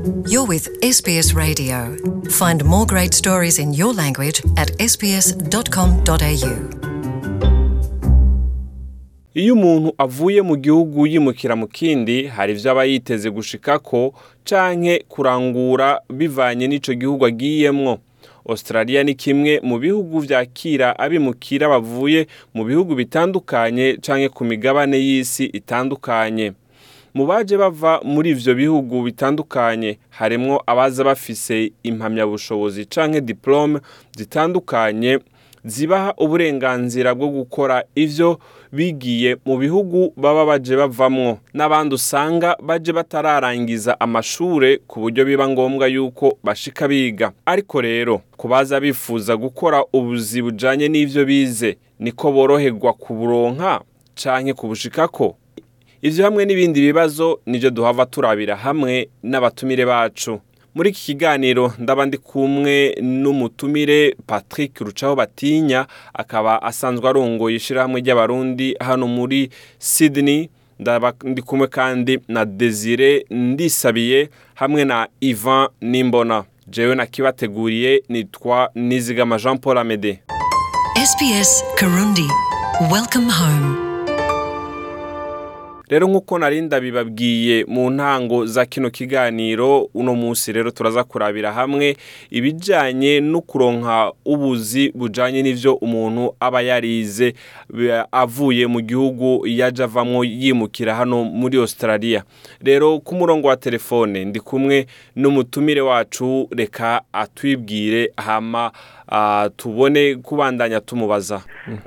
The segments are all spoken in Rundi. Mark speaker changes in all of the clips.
Speaker 1: You're with SBS Radio. Find more great stories in your language at sbs.com.au.
Speaker 2: iyo umuntu avuye mu gihugu yimukira mu kindi hari ibyo aba yiteze gushikako canke kurangura bivanye n'ico gihugu agiyemwo australia ni kimwe mu bihugu vyakira abimukira bavuye mu bihugu bitandukanye canke ku migabane y'isi itandukanye mu baje bava muri ivyo bihugu bitandukanye harimwo abaza bafise impamyabushobozi canke diplome zitandukanye zibaha uburenganzira bwo gukora ivyo bigiye mu bihugu baba baje bavamwo n'abandi usanga baje batararangiza amashure ku buryo biba ngombwa yuko bashika biga ariko rero ku baza bifuza gukora ubuzi bujanye n'ivyo bize niko boroherwa kuburonka canke kubushikako ivyo hamwe n'ibindi bibazo nivyo duhava turabira hamwe n'abatumire bacu muri iki kiganiro ndaba ndi kumwe n'umutumire patrick rucaho batinya akaba asanzwe arongoye ishyirahamwe ry'abarundi hano muri sydney ndaba ndi kumwe kandi na desire ndisabiye hamwe na ivan nimbona jewe nakibateguriye nitwa nizigama jean paul amede
Speaker 1: SBS Karundi. Welcome home.
Speaker 2: rero nk'uko nari ndabibabwiye mu ntango za kino kiganiro uno munsi rero turaza kurabira hamwe ibijyanye no kuronka ubuzi bujyanye n'ibyo umuntu aba yarize be- avuye mu gihugu yaje avamwo yimukira hano muri australia rero ku murongo wa telefone ndi kumwe n'umutumire wacu reka atwibwire hama ah, tubone kubandanya tumubaza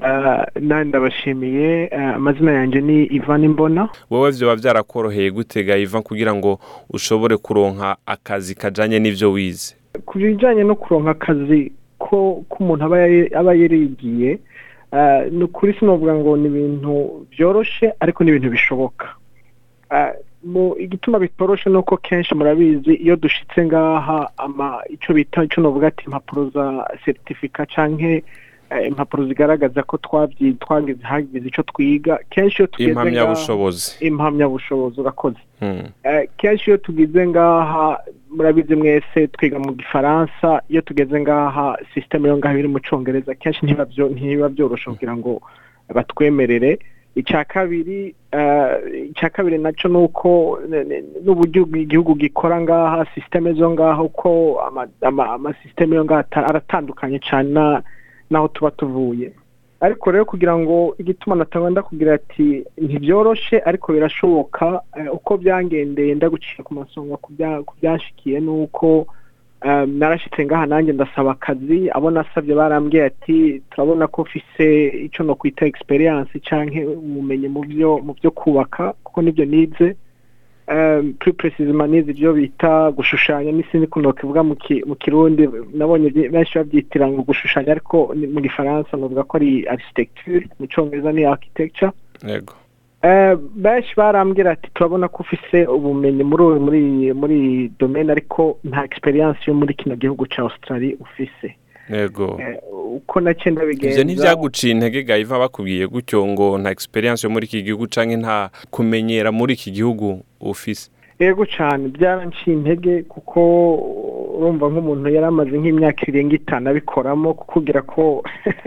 Speaker 3: nani ndabashimiye Ah, amazina yanjye ni ivan imbona
Speaker 2: wowe vyoba vyarakoroheye gutega iva kugira ngo ushobore kuronka akazi kajanye n'ivyo wize
Speaker 3: ku bijyanye no kuronka akazi ko k'umuntu aba yari- aba yarigiye ah, ni ukuri sinavuga ngo ni ibintu byoroshe ariko ni ibintu bishoboka Ah, mu igituma bitoroshe ni uko kenshi murabizi iyo dushitse ngaha ama icyo bita icyo navuga ati impapuro za seritifika canke eh, impapuro zigaragaza ko twabyi twagize hagize icyo twiga kenshi iyo tugeze ngaha
Speaker 2: impamyabushobozi
Speaker 3: impamyabushobozi urakoze
Speaker 2: Hmm.
Speaker 3: Eh, kenshi iyo tugize ngaha murabizi mwese twiga mu gifaransa iyo tugeze ngaha sisiteme yo ngaha iri mu cyongereza kenshi ntiba byo- ntibiba byoroshe kugira ngo batwemerere icya kabiri eh, icya kabiri nacyo ni uko ne- ne- n'uburyo igihugu gikora ngaha sisiteme zo ngaha uko ama- ama- amasisiteme yo ngaha ata- aratandukanye cyane na- n'aho tuba tuvuye ariko rero kugira ngo igituma natanga ndakubwira ati ntibyoroshe ariko birashoboka eh, uko byangendeye ndaguciye ku masonga ku bya- ku byashikiye ni uko um, narashitse ngaha nanjye ndasaba akazi abo nasabye barambwiye ati turabona ko ufise icyo no kwita experience canke ubumenyi mu byo mu byo kubaka kuko nibyo nize um, plus precisement nize ibyo bita gushushanya n'isindi kuno kivuga mu ki- mu kirundi nabonye byi- benshi babyitira ngo gushushanya ariko ni- mu gifaransa navuga ko ari architecture mu cyongereza ni architecture
Speaker 2: yego
Speaker 3: Eh, benshi barambwira ati turabona ko ufise ubumenyi muri uyu- muri muri domaine ariko nta experience yo muri kino gihugu cya Australia ufise
Speaker 2: yego
Speaker 3: Eh, uko nacyo ndabigenza
Speaker 2: ivyo ntivyaguciye intege gayiva bakubwiye gutyo ngo nta experience yo muri iki gihugu canke nta kumenyera muri iki gihugu ufise
Speaker 3: yego cyane byaranciye intege kuko urumva nk'umuntu yari amaze nk'imyaka irenga itanu abikoramo kukubwira ko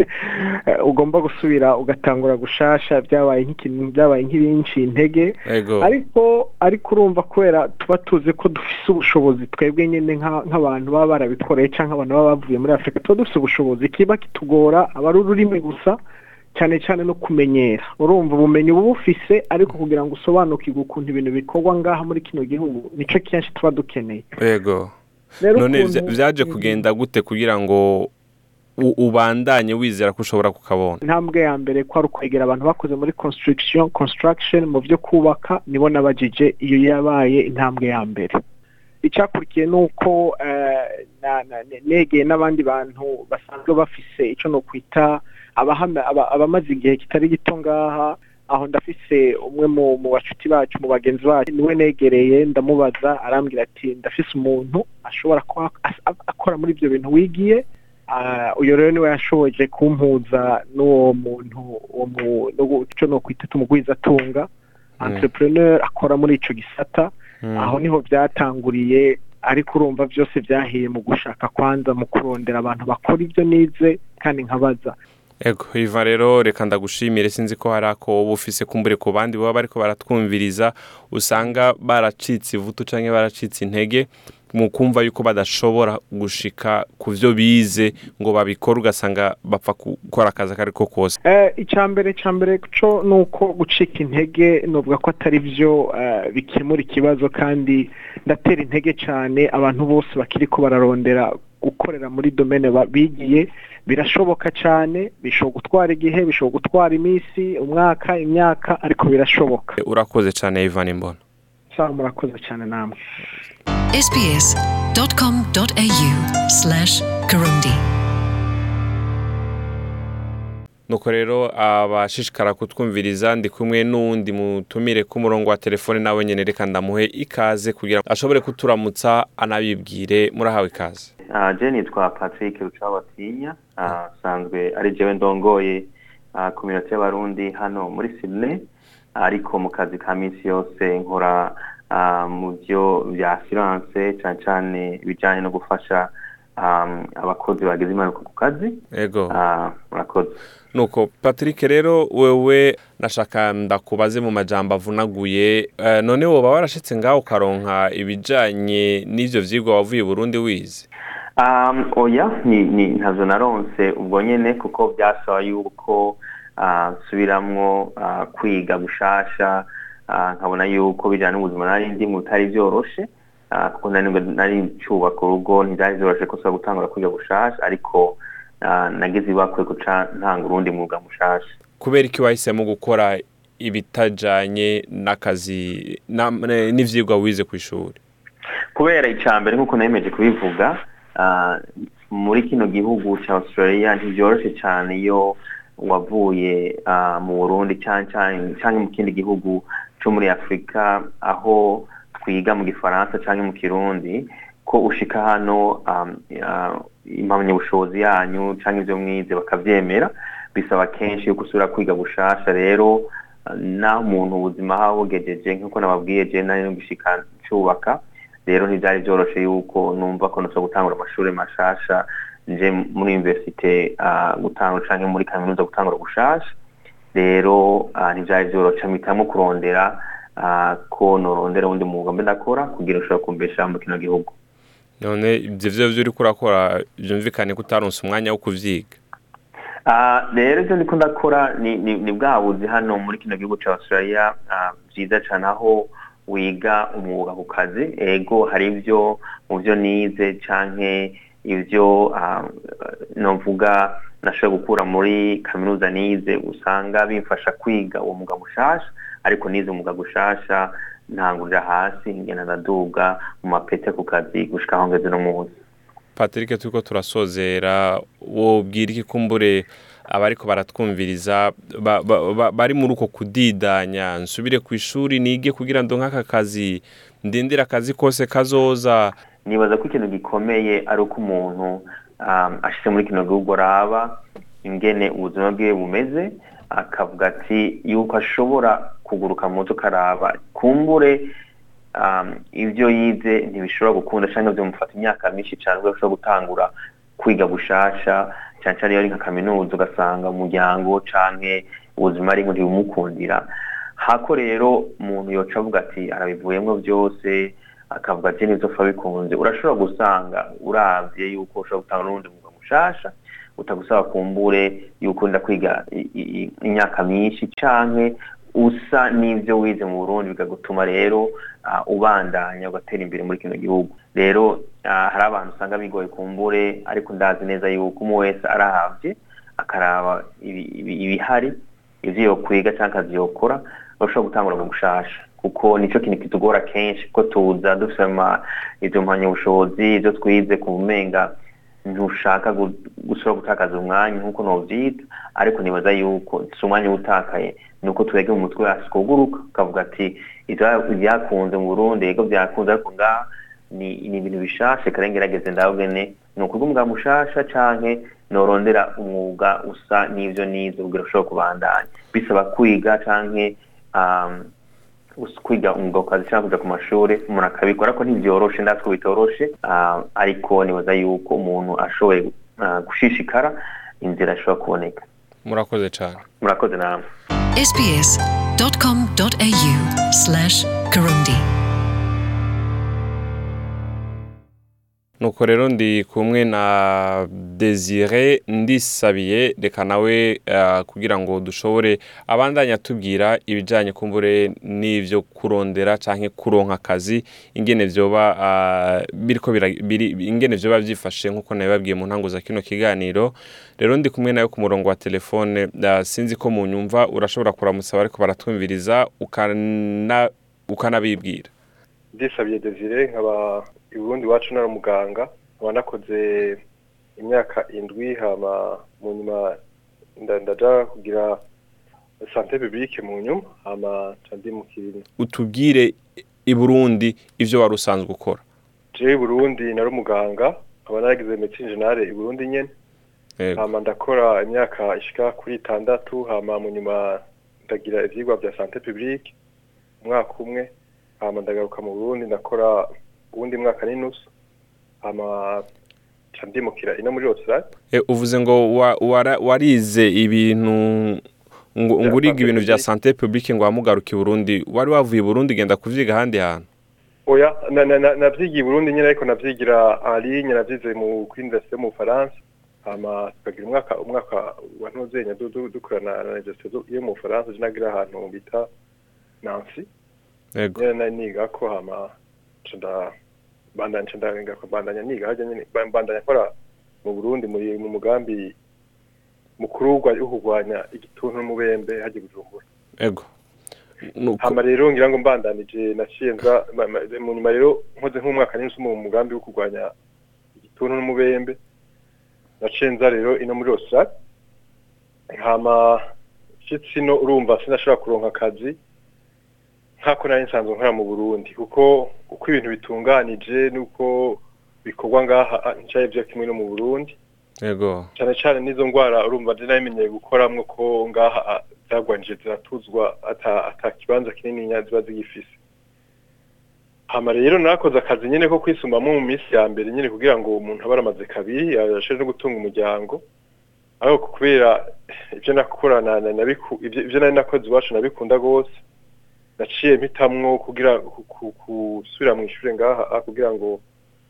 Speaker 3: ugomba gusubira ugatangura gushasha byabaye nk'ikintu byabaye nk'ibinciye intege
Speaker 2: yego
Speaker 3: ariko ariko urumva kubera tuba tuzi ko dufise ubushobozi twebwe nyine nka- nk'abantu baba barabikoreye cyangwa abantu baba bavuye muri afurika tuba dufise ubushobozi kiba kitugora aba ari ururimi gusa cyane cyane no kumenyera urumva ubumenyi uba bufise ariko kugira ngo usobanukirwe ukuntu ibintu bikorwa ngaha muri kino gihugu nicyo kenshi tuba dukeneye
Speaker 2: yego
Speaker 3: rero
Speaker 2: none
Speaker 3: ukuntu-
Speaker 2: vya- vyaje kugenda gute kugira ngo u- ubandanye wizera ko ushobora kukabona
Speaker 3: intambwe ya mbere ko ari ukwegera abantu bakoze muri construction construction mu byo kubaka nibo nabajije iyo yabaye intambwe ya mbere icyakurikiye ni uko eh, na- na- ne- negeye n'abandi bantu basanzwe bafise icyo no kwita abahama- aba- abamaze igihe kitari gito ngaha aho ndafise umwe mu mu bacuti bacu mu bagenzi bacu niwe negereye ndamubaza arambwira ati ndafise umuntu ashobora kuba as- akora muri ibyo bintu wigiye Ah, uyu rero niwe yashoboje kumpuza n'uwo muntu uwo mu n'uwo- icyo ni ukwita tumugwizatunga entrepreneur akora muri ico gisata
Speaker 2: Mm.
Speaker 3: aho niho byatanguriye ariko urumva byose byahiye mu gushaka kwanza mu kurondera abantu bakora ibyo nize kandi nkabaza
Speaker 2: ego iva rero reka ndagushimire sinzi ko hari ako uba ufise kumbure ku bandi baba bariko baratwumviriza usanga baracitse ivutu canke baracitse intege mu kumva yuko badashobora gushika ku vyo bize ngo babikore ugasanga bapfa gukora akazi ako ariko kose
Speaker 3: Eh, icya mbere cya mbere cyo ni uko gucika intege nuvuga ko atari byo eh, bikemura ikibazo kandi ndatera intege cyane abantu bose bakiri ko bararondera gukorera muri domene ba- bigiye birashoboka cyane bishobora gutwara igihe bishobora gutwara iminsi umwaka imyaka ariko birashoboka
Speaker 2: urakoze cane Ivan Imbona
Speaker 3: sawa murakoze cyane namwe
Speaker 1: sbs.com.au slash Kirundi
Speaker 2: nuko rero abashishikara kutwumviriza ndi kumwe n'uwundi mutumire ku murongo wa telefone nawe nyene reka ndamuhe ikaze kugira ngo ashobore kuturamutsa anabibwire murahawe ikaze
Speaker 4: Uh, je nitwa Patrick Rucabatinya asanzwe ari jewe ndongoye uh, community y'abarundi hano muri Sydney ariko mu kazi ka minsi yose nkora uh, mu byo bya assurance cyane cyane ibijyanye no gufasha um, abakozi bagize impanuka ku kazi
Speaker 2: ego
Speaker 4: uh, murakoze
Speaker 2: nuko patrick rero wewe nashaka ndakubaze mu majambo avunaguye uh, none woba warashitse ngaho ukaronka ibijanye n'ivyo vyigwa wavuye i burundi wize
Speaker 4: Um, oya ni, ni ntazo naronse ubwo nyene kuko byasaba yuko uh, nsubiramwo uh, kwiga gushasha uh, nkabona yuko bijyana n'ubuzima nari ndimwe butari byoroshe uh, kuko nari nari ncubaka urugo ntibyari byoroshe ko nsaba gutangura kwiga gushasha ariko uh, nagize ibakwe guca ntanga urundi mwuga mushasha
Speaker 2: kubera iki wahisemo gukora ibitajanye n'akazi na- ne- n'ivyigwa wize ku ishuri
Speaker 4: kubera icambere nk'uko nayemeje kubivuga ah, muri kino gihugu cya australia ntibyoroshe cyane iyo wavuye ah, mu burundi cyangwa mu kindi gihugu cyo muri afurika aho twiga mu gifaransa cyangwa mu kirundi ko ushika hano um, ah, impamyabushobozi yanyu cyangwa ibyo mwize bakabyemera bisaba kenshi yuko usubira kwiga bushasha rero ah, naho umuntu ubuzima haba bugejeje nk'uko nababwiye je nari no gushika ncubaka rero ntibyari byoroshe yuko numva ko nashobora gutangura amashuri mashasha nje muri universite uh, gutangura canke muri kaminuza gutangura gushasha rero uh, ntivyari vyoroshe mpitamo kurondera uh, ko norondera undi mwuga mbe ndakora kugira ushobora kumbesha mu kino gihugu
Speaker 2: none ivyo vyo vyo uriko urakora vyumvikane ko utaronse umwanya wo kuvyiga
Speaker 4: Ah, rero ivyo ndiko ndakora ni, ni, ni bwa buzi hano muri kino gihugu ca australia ah, vyiza cane aho wiga umwuga ku kazi ego hari ivyo mu vyo nize canke ivyo ah, novuga nashoboye gukura muri kaminuza nize usanga bimfasha kwiga uwo mwuga mushasha ariko nize umwuga gushasha ntangurira hasi ngenda ndaduga mu mapete ku kazi gushika aho ngeze no munsi
Speaker 2: patrick turiko turasozera wobwira iki kumbure abariko baratwumviriza ba- ba- ba- bari muri uko kudidanya nsubire ku ishuri nige kugira ndo nk'aka kazi ndindira akazi kose kazoza
Speaker 4: nibaza ko ikintu gikomeye ari uko umuntu um, ashyize muri kino gihugu araba ingene ubuzima bwiwe bumeze akavuga ati yuko ashobora kuguruka mu mutwe akaraba kumbure um, ibyo yize ntibishobora gukunda cyangwa byamufata imyaka myinshi cyane ubwo ashobora gutangura kwiga gushasha cyane cyane iyo ari nka kaminuza ugasanga umuryango canke ubuzima arimo ntibumukundira hako rero umuntu yoca avuga ati arabivuyemo byose akavuga ati nizopfa bikunze urashobora gusanga uravye yuko ushobora gutanga n'urundi mwuga mushasha utagusaba kumbure yuko nda kwiga i- i- i- imyaka myinshi canke usa n'ivyo wize mu burundi bikagutuma rero uh, ubandanya ugatera imbere muri kino gihugu rero uh, hari abantu usanga bigoye kumbure ariko ndazi neza yuko umwe wese arahavye akaraba ibi- ibi- ibihari ivyo yokwiga canke akazi yokora bashobora gutangura mu gushasha kuko nico kintu kitugora kenshi ko tuza dufise ama izo mpamyabushobozi ivyo twize ku bumenga ntushaka gu- gusubira gutakaza umwanya nk'uko novyita ariko nibaza yuko si umwanya utakaye ni uko turege mu mutwe hasi kuguruka ukavuga ati ivya- ibyakunze mu burundi yego byakunze ariko ngaha ni ni ibintu bishashe kare ngerageze ndabwene ni ukuvuga umwuga mushasha canke norondera umwuga usa n'ivyo nize kugira ushobora kubandanya bisaba kwiga canke um, gus- kwiga umwuga ku kazi cyangwa kuja ku mashuri umuntu akabikora ko ntivyoroshe ndatwe ko bitoroshe ah, ariko nibaza yuko umuntu ashoboye ah, gushishikara inzira ishobora kuboneka
Speaker 2: murakoze cyane
Speaker 4: murakoze namwe
Speaker 1: sbs.com.au slash Kirundi.
Speaker 2: nuko rero ndi kumwe na desire ndisabiye reka nawe eh, kugira ngo dushobore abandanya tubwira ibijyanye kumbure n'ibyo kurondera cyangwa kuronka akazi ingene vyoba ah, biriko bira- biri- ingene vyoba byifashe nk'uko nabibabwiye mu ntango za kino kiganiro rero ndi kumwe nawe ku murongo wa telefone ah, sinzi ko mu nyumva urashobora kuramutsa ariko baratwumviriza ukana- ukanabibwira
Speaker 5: ndisabiye desire nkaba i burundi iwacu nari umuganga nkaba nakoze imyaka indwi hama mu nyuma nda- ndaja kugira sante publique mu nyuma hama ca ndi mu kirinda
Speaker 2: utubwire i burundi ibyo wari usanzwe ukora
Speaker 5: jewe i burundi nari umuganga nkaba naragize medecine generale i burundi nyene
Speaker 2: Yego.
Speaker 5: hama ndakora imyaka ishika kuri itandatu hama mu nyuma ndagira ivyigwa vya sante publique umwaka umwe hama ndagaruka mu burundi ndakora uwundi mwaka n'inusu hama ca ndimukira ino muri australia
Speaker 2: E, uvuze ngo wa- wara- warize ibintu ngo
Speaker 5: Vya
Speaker 2: ngo uriga
Speaker 5: santé
Speaker 2: ibintu vya
Speaker 5: publique.
Speaker 2: sante publique ngo wamugaruka i burundi wari wavuye i burundi genda kuvyiga ahandi hantu
Speaker 5: oya na- na- na- navyigiye i burundi nyene ariko navyigira en ligne navyize mu kuri université mu bufaransa hama tukagira umwaka umwaka wa ntuzenya du- du- dukorana na université zo- yo mu bufaransa je nagira ahantu bita nancy
Speaker 2: yego
Speaker 5: nyene nari niga ko hama nca nda bandanya nca ndarenga ko bandanya niga harya nyene ba- bandanya nkora mu Burundi muri mu mugambi mukuru wo kurwanya igituntu n'umubembe harya i Bujumbura
Speaker 2: yego Nuko-
Speaker 5: hama rero ngira ngo mbandanije naciye nza ma- ma- mu nyuma rero nkoze nk'umwaka n'inusu mu mugambi wo kurwanya igituntu n'umubembe naciye nza rero ino muri Australia hama nshitse ino urumva sinashobora kuronka akazi nk'ako nari nsanzwe nkora mu Burundi kuko uko ibintu bitunganije n'uko bikorwa ngaha ncaye vyo kimwe no mu Burundi
Speaker 2: yego
Speaker 5: cyane cyane n'izo ndwara urumva je namenyeye gukoramwo ko ngaha ah, zagwanije ziratuzwa ata ata kibanza kinini nya ziba zigifise hama rero nakoze akazi nyene ko kwisumamwo mu minsi ya mbere nyene kugira ngo umuntu abe aramaze kabiri ashobore no gutunga umuryango ariko kubera ivyo nakorana na- nabiku- ivyo ivyo nari nakoze iwacu nabikunda gose naciye mpitamwo kugira ku- ku- gusubira mu ishure ngaha ah, kugira ngo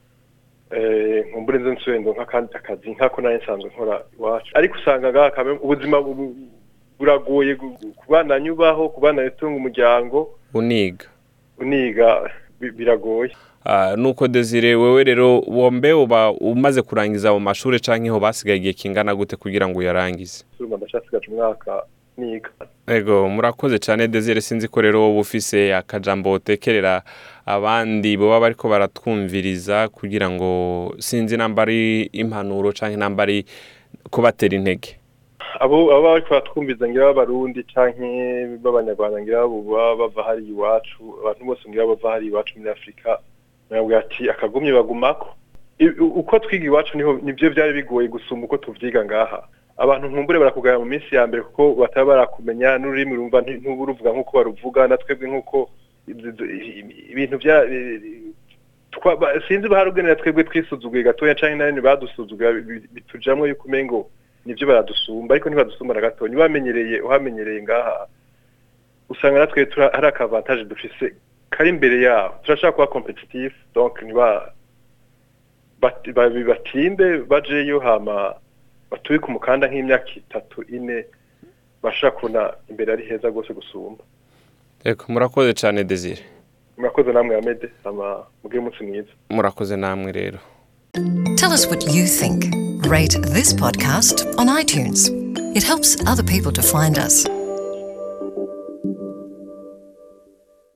Speaker 5: eh nkumbure nze nsubire ndonka kandi akazi nkako nari nsanzwe nkora iwacu ariko usanga ngaha kamwe ubuzima bu- bu- buragoye gu- gu- kubandanya ubaho kubandanya utunga umuryango
Speaker 2: uniga
Speaker 5: uniga bi- biragoye
Speaker 2: Ah, nuko desire wewe rero wombe uba umaze kurangiza mu mashuri canke ho basigaye igihe kingana gute kugira ngo uyarangize
Speaker 5: urumva ndacasigaje umwaka niga
Speaker 2: Ego murakoze cyane Desire sinzi ko rero wowe ufise akajambo utekerera abandi baba bariko baratwumviriza kugira ngo sinzi namba ari impanuro canke namba ari kubatera intege
Speaker 5: abo aba bariko batwumviza ngira b'abarundi canke b'abanyarwanda ngira abo baba bava hari iwacu abantu bose ngira bava hari iwacu muri afurika nababwira ati akagumye bagumako I- u- uko twiga iwacu niho nivyo vyari bigoye gusumba uko tuvyiga ngaha abantu nkumbure barakugaya mu minsi ya mbere kuko bataba barakumenya n'ururimi rumva nti- ntuba uruvuga nk'uko baruvuga na twebwe nk'uko ibintu vya twa- ba- sinzi baharugenera twebwe twisuzuguye gatoya canke nabene badusuzuguye bi- bi- bitujamwo yuko umengo nivyo baradusumba ariko ntibadusumba na gatonya ubamenyereye uhamenyereye ngaha usanga natwe tura- hari akavantage dufise kari imbere yabo turashaka kuba competitif donc ntiba bat- ba- batinde bajeyo hama batubike umukanda nk'imyaka itatu ine bashaka kubona imbere ari heza rwose gusumba
Speaker 2: Ego murakoze cyane Desire
Speaker 5: murakoze namwe amede hama mugire umunsi mwiza
Speaker 2: murakoze namwe rero
Speaker 1: Tell us what you think. Rate this podcast on iTunes. It helps other people to find us.